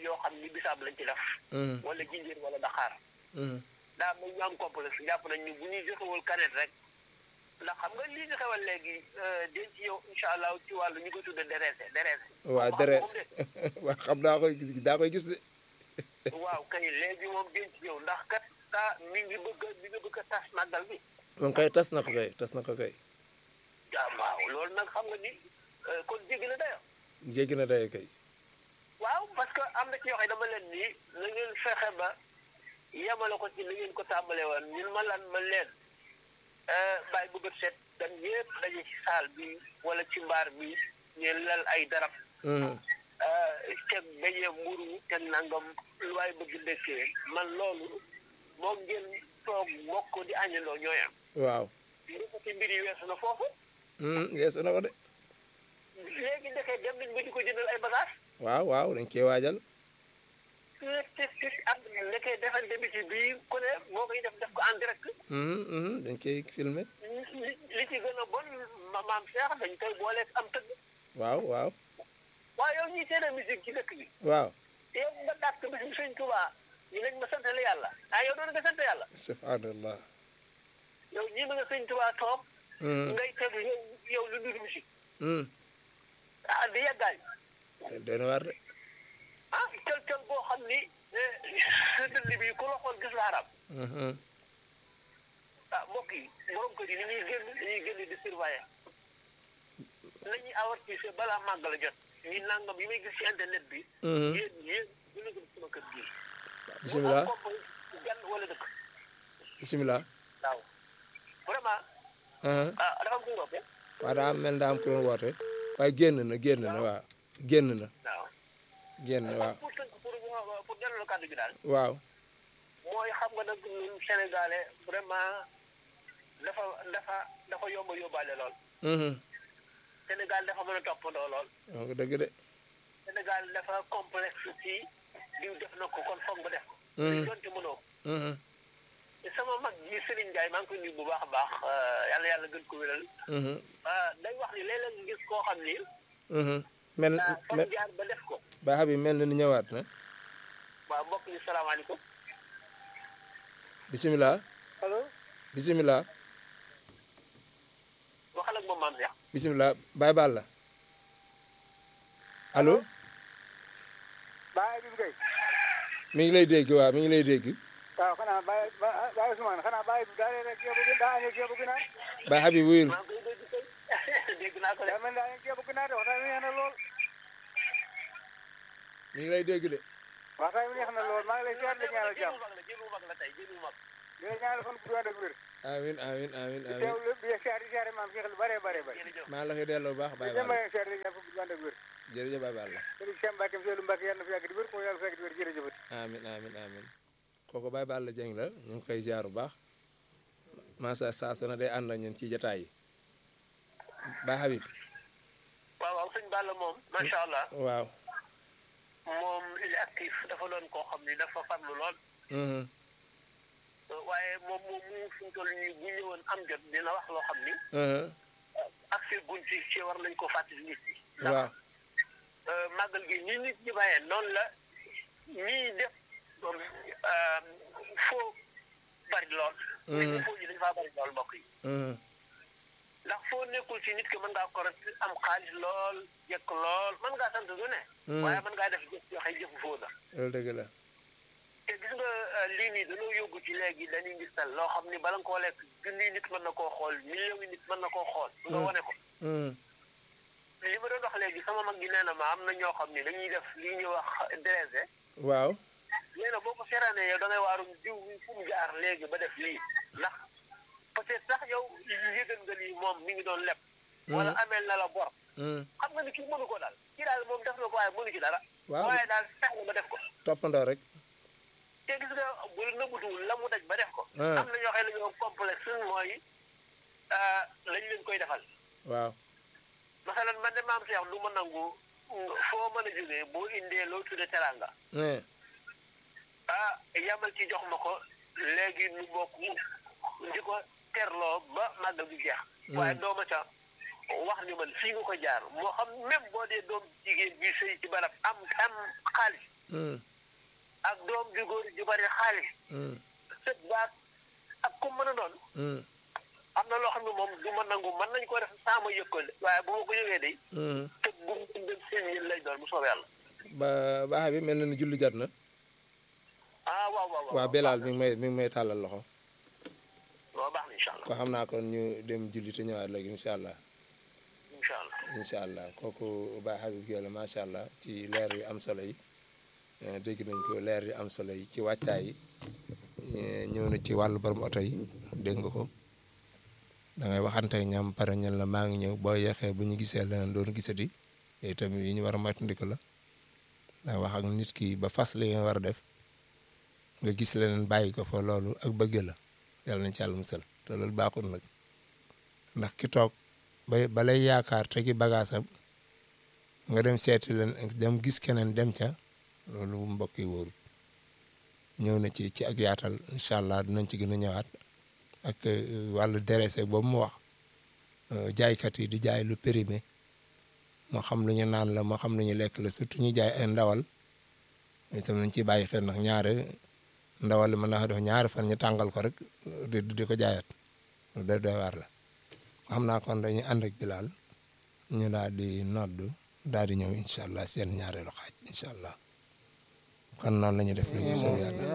yoo xam ni bisaab lañ ci def Mhm, wala jinjër wala daxaar mhm. daa mel ñu am complexe jàpp nañ ni bu ñuy joxewul kanet rek ndax xam nga lii nga xewal léegi denc yow incha allah ci wàllu ñu ko tudde dereese dereese waa Xam deret nga moom waa xam daa koy gis daa koy gis de de waaw kay léegi moom denc yow ndax kat taa mi ngi bëgg a mi ngi bëgg a tas màggal bi moom kay tas na ko kay tas na ko kay ah waaw loolu nag xam nga ni euh, kon jéggi na dayo jéggi na day kay waaw parce que am na ci yoo xam ne dama leen ni na ngeen fexe ba yemale ko ci li ngeen ko tàmbale woon ñun ma lan ma leen bàyyi bu bët set dan yëpp daje ci saal bi wala ci mbaar bi ngeen lal ay darab Mhm, teg beñee mburu teg nangam lu waay bëgg ndekkee man loolu moo ngeen toog bokk di añandoo ñooy am waaw ndekete mbir yi weesu na foofu Mhm, yeesu na ko de léegi ndekee dem nañ ba di ko jëndal ay bagage waaw waaw dañ koy waajal tit tit tit ak ndekee defante bi ci bii ku ne moo koy def def ko en direct Mhm, mhm, dañ koy filmer li li ci gën a bon ma maam Cheikh dañ koy booleeg am tëgg waaw waaw waaye yow ñuy seede musique ci dëkk bi waaw yow nga dàkk bis bi sëñ Tuubaa ñu nañ ma santale yàlla ah yow doon nga sant yàlla subhanallah yow ñii ma nga sëñ Tuubaa toog Mhm, ngay teg yow yow lu dul musique mhm. ah di yàggaay doy na waar de ah tel tel boo xam ni sa dënn bi ku la xool gis la arab Mhm, ah mbokk yi borom kër yi ni ñuy génn dañuy génn di surveiller nañuy avertise balaa màgg la jot ñi nangam yi may gis ci internet bi mhm. yéen yéen bu ñu gëm sama kër gii bisimilah mu am kopp gan wala dëkk bisimilah waaw vraiment ah ah dafa am kuy roppe waaw daa mel daa am ku doon woote waaye génn na génn na waaw génn na waaw génn na waaw pour tënk pour pour delloo kàddu gi daal waaw mooy xam nga nag ñun sénégalais vraiment dafa dafa dafa yomb a yóbbaale lool Mhm, Sénégal dafa mën a toppandoo lool wax nga dëgg de Sénégal dafa complexe ci diw def na ko kon foog nga def ko Mhm. donte mënoo ko Mhm, te sama mag ji Serigne Ndiaye maa ngi koy nuyu bu baax a baax yàlla yàlla gën ko wéral mhm, ah day wax ni léeg-léeg nga gis koo xam ni mhm. mel ah fa mel mu jaar ba def ko ba xam mel na ni ñëwaat na waaw mbokk yi salaamaaleykum bisimilah allo bisimilah waxal ak moom maam Cheikh bisimilah Baye Balla allo Baye Habib Gueye mi ngi lay dégg waaw mi ngi lay dégg waaw xanaa Baye Baye Ousmane xanaa Baye bi daa rek ceebu gi daa añee ceebu ginaar Baye Habib wuyul maa ngi koy dégg tey dégg naa ko de daa mel daa añee ceebu ginaar de waxtaan wi neex na lool mi ngi lay dégg de waxtaan wi neex na lool maa ngi lay ziar di ñaanal jàmm jëlu mag la jëlu mag la tey jëlu mag di la ñaanal fan bu ànd ak wér amin amin amin di amin teewlu di ziar di ziar maam Cheikh lu bare bare bare jërëjëf maa la koy delloo bu baax Baye di dem Balla ba ziar di ñaan fan bu ànd ak wér jërëjëf Baye Balla sëriñ Cheikh Mbacke Seydou Mbacke yàlla na fi yàgg di wér ko yàlla fi yàgg di wér jërëjëf amin amin amin kooku Baye Balla Dieng la ñu ngi koy ziar bu baax masa saa su ne day ànd ak ñun ci jataay yi Baye Habib waaw waaw sëñ Balla moom macha allah waaw moom il est actif dafa doon koo xam ni dafa farlu lool mhm, waaye moom moom mu fi mu toll nii bu ñëwoon am jot dina wax loo xam ni mhm, accès guñ ci ci war nañ ko fàttali nit ñi. waaw ndax màggal gi ni nit ñi bàyyee noonu la ñiy def foo bari lool. nit ñi foo ji dañu faa bari lool mbokk yi. mhm, ndax foo nekkul ci nit ki mën ngaa ko rek am xaalis lool jekk lool mën ngaa sant du ne. waaye mën ngaa def jëf joxe jëfu foo la. loolu dëgg la te gis nga lii nii dañoo yóbbu ci léegi dañuy gis tal loo xam ni bala nga koo lekk junniy nit mën na koo xool million yi nit mën na koo xool. nga wane ko. mhm, li ma doon wax léegi sama mag gi nee na ma am na ñoo xam ne dañuy def li ñuy wax dressé waaw nee na boo ko seeraanee yow da ngay waarum diw bi fu mu jaar léegi ba def lii ndax peut-être sax yow yëgal nga lii moom mi ngi doon leb wala ameel na la bor mhm, xam nga ni kii mënu ko daal kii daal moom def na ko waaye mënu ci dara waaw waaye daal fex na ba def ko toppandoo rek te gis nga bu nëbbutuwul la mu daj ba def ko Ah. am na ñoo xam ne ñoo complexe mooy ah, lañ leen koy defal waaw masalan man de maam Cheikh du ma nangu foo mën a jógee boo indee loo tudde teranga eh, ah yamal ci jox ma ko léegi nu bokk di ko terloo ba màggal gi jeex waaye dooma ca wax ni man fii nga ko jaar moo xam même boo dee doom jigéen bi sëy ci barab am am xaalis mm, ak doom ju góor ju bari xaalis mm, sët baat ak ku mën a doon mm, am na loo xam ne moom du ma nangu mën nañ ko def saa ma yëg ko de waaye bu ma ko yëgee de mm. te bu mu dem seen yéen lay doon bu soobee yàlla ba ba Habib mel na ni julli jot na ah waaw waaw waa Belal mi ngi may mi ngi may tàllal loxo waaw baax na incha allah ko xam naa kon ñu dem julli te ñëwaat léegi incha allah incha allah incha allah kooku Baye Habib Gueye la macha allah ci leer yu am solo yi eh, dégg nañ ko leer yu am solo yi ci wàccaay yi eh, ñëw na ci wàllu borom oto yi dégg nga ko da ngay waxante ak ñam pare ñan la maa ngi ñëw boo yeexee bu ñu gisee leneen doon gisati yooyu tamit yi ñu war a moytandiku la da wax ak nit ki ba fas li nga war a def nga gis leneen bàyyi ko fa loolu ak bëgge la yàlla nañ ci yàlla musal te loolu baaxul nag ndax ki toog ba ba lay yaakaar te ki bagaasam nga dem seeti leen dem gis keneen dem ca loolu mbokk yi wóorul ñëw na ci ci ak yaatal incha allah dinañ ci gën a ñëwaat ak wàllu dressé boobu mu wax jaaykat yi di jaay lu périmé moo xam lu ñu naan la moo xam lu ñu lekk la surtout ñu jaay ay ndawal itam nañ ciy bàyyi xel ndax ñaare ndawal li mën naa def ñaari fan ñu tàngal ko rek di di ko jaayaat lu doy doy waar la xam naa kon dañuy ànd ak Bilal ñu daal di noddu daal di ñëw incha allah seen ñaareelu xaaj incha allah kon noonu la ñuy def léegi bu soobee yàlla